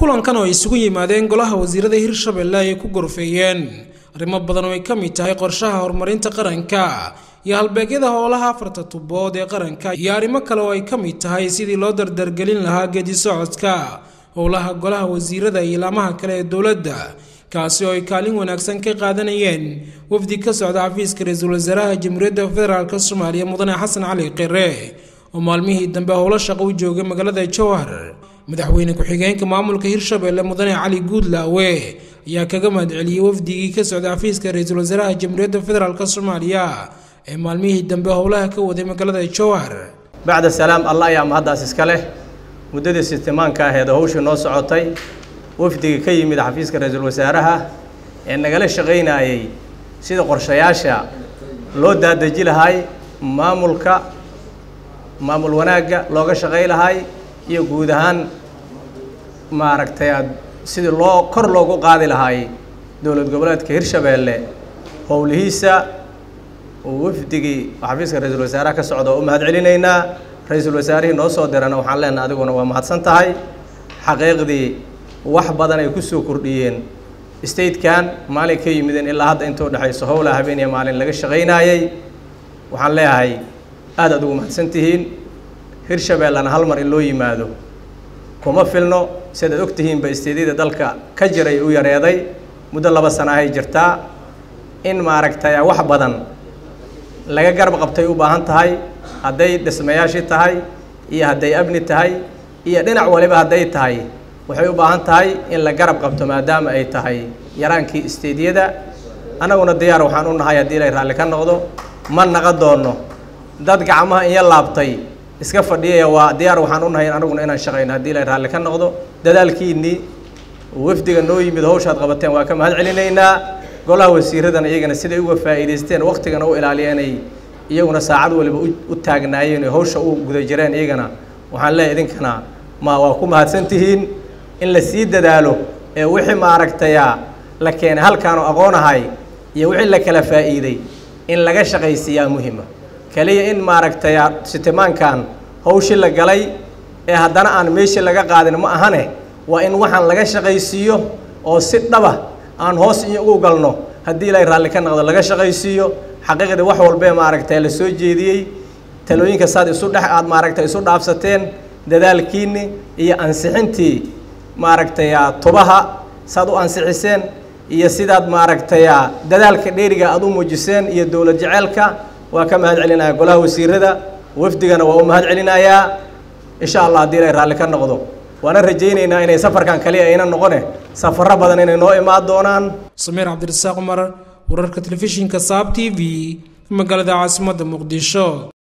kulankan oo ay isugu yimaadeen golaha wasiirada hirshabelle ay ku gorfeeyeen arrimo badan oo ay ka mid tahay qorshaha horumarinta qaranka iyo halbeegyada howlaha afarta tubood ee qaranka iyo arrimo kale oo ay ka mid tahay sidii loo dardargelin lahaa geedi socodka howlaha golaha wasiirada iyo ilaamaha kale ee dowladda kaasi oo ay kaalin wanaagsan ka qaadanayeen wafdi ka socda xafiiska ra-iisul wasaaraha jamhuuriyadda federaalk soomaaliya mudane xasan cali qire oo maalmihii dambe howlo shaqo u joogay magaalada jowhar madaxweyne ku-xigeenka maamulka hirshabelle mudane cali guudlaawe ayaa kaga mahadceliyey wafdigii ka socda xafiiska ra-iisul wasaaraha jamhuuriyadda federaalk soomaaliya ee maalmihii dambe howlaha ka waday magaalada jowhar bacda salaam allah ayaa mahaddaas iska leh muddadii sitimaanka aheed oo hawshii noo socotay wafdiga ka yimid xafiiska ra-iisul wasaaraha ee nagala shaqaynayay sida qorshayaasha loo daadaji lahay maamulka maamul wanaagga looga shaqay lahay iyo guud ahaan maaragtay sidii loo kor loogu qaadi lahay dowlad goboleedka hirshabeelle howlihiisa wafdigii xafiiska ra-iisul wasaaraha ka socda oo u mahad celinaynaa ra-iisul wasaarihii noo soo dirana waxaan leenahay adiguna waa mahadsan tahay xaqiiqdii wax badan ay kusoo kordhiyeen statekan maalin ka yimideen ilaa hadda inta udhexayso howlaa habeen iyo maalin laga shaqaynaayey waxaan leeyahay aad aad ugu mahadsan tihiin hirshabeellana hal mar in loo yimaado kuma filno sidaad og tihiinba isteedyada dalka ka jiray u yareeday muddo laba sana ahay jirtaa in maaragtay wax badan laga garab qabtay u baahan tahay hadday dhismayaashii tahay iyo hadday amni tahay iyo dhinac waliba hadday tahay waxay u baahan tahay in la garab qabto maadaama ay tahay yaraankii isteedyada annaguna diyaar waxaan u nahay haddii ilay raalli ka noqdo ma naqa doonno dad gacmaha inya laabtay iska fadhiyaya waa diyaar waxaan u nahay anaguna inaan shaqayno haddii ilay raalli ka noqdo dadaalkiinnii wafdiga noo yimid hawshaad qabateen waa ka mahad celinaynaa golaha wasiiradana iyagana siday uga faa'iidaysteen waktigana u ilaaliyeenay iyaguna saacad waliba u taagnaayeen hawsha u guda jireen iyagana waxaan leeyahay idinkana ma waa ku mahadsan tihiin in la sii dadaalo ee wixii maaragtaya la keenay halkaanu aqoon ahay iyo wixii la kala faa'iiday in laga shaqaysiiyaa muhima keliya in maaragtaya sitimaankan hawshii la galay ee haddana aan meeshii laga qaadin ma ahane waa in waxaan laga shaqaysiiyo oo si dhaba aan hoos iyo ugu galno haddii ilay raalli ka noqdo laga shaqaysiiyo xaqiiqdii wax walbee maaragtay la soo jeediyey talooyinka saad isu dhex aad maaragtay isu dhaafsateen dadaalkiinni iyo ansixintii maaragtaya tubaha saad u ansixiseen iyo sidaad maaragtaya dadaalka dheeriga aad u muujiseen iyo dowlad jeceelka waa ka mahad celinaya golaha wasiirada wafdigana waa u mahad celinayaa insha allah haddii ilay raalli ka noqdo waana rajaynaynaa inay safarkan kaliya ayna noqone safarro badan inay noo imaan doonaan samiir cabdirasaaq cumar wararka telefishinka saab t v magaalada caasimadda muqdisho